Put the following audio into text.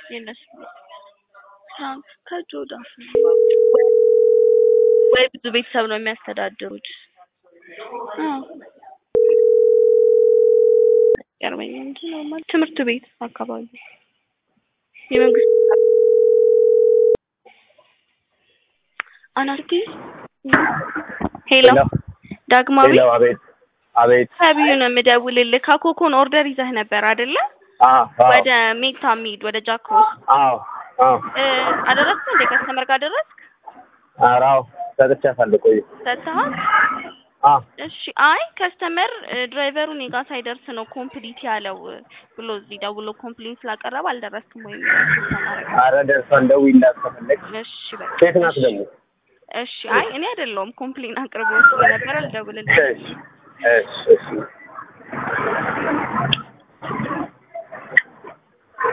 የእነሱ ከእጅ ወደ አፍ ነው ወይ ብዙ ቤተሰብ ነው የሚያስተዳድሩት? አዎ ገርመኝ እንጂ ኖርማል ትምህርት ቤት አካባቢ የመንግስት አናርቲ ሄሎ ዳግማዊ ሄሎ፣ አቤት አቤት። ከቢዩ ነው የምደውልልህ። ከኮኮን ኦርደር ይዘህ ነበር አይደለ? አዎ አዎ ወደ ሜታ ሚድ ወደ ጃክሮስ አዎ አዎ። እ አደረስክ እንዴ? ከስተመር ጋር ደረስክ? ኧረ አዎ ሰጥቻታለሁ። ቆይ ሰጥተሃል? አዎ እሺ። አይ ከስተመር ድራይቨሩ እኔ ጋር ሳይደርስ ነው ኮምፕሊት ያለው ብሎ እዚህ ደውሎ ኮምፕሌን ስላቀረበ አልደረስክም ወይ ተማረግ። ኧረ ደርሷል። ደውዪላት ከፈለግሽ። እሺ በቃ ሴት ናት ደግሞ። እሺ። አይ እኔ አይደለሁም ኮምፕሌን አቅርቦ ስለነበረ ልደውልልህ። እሺ እሺ እሺ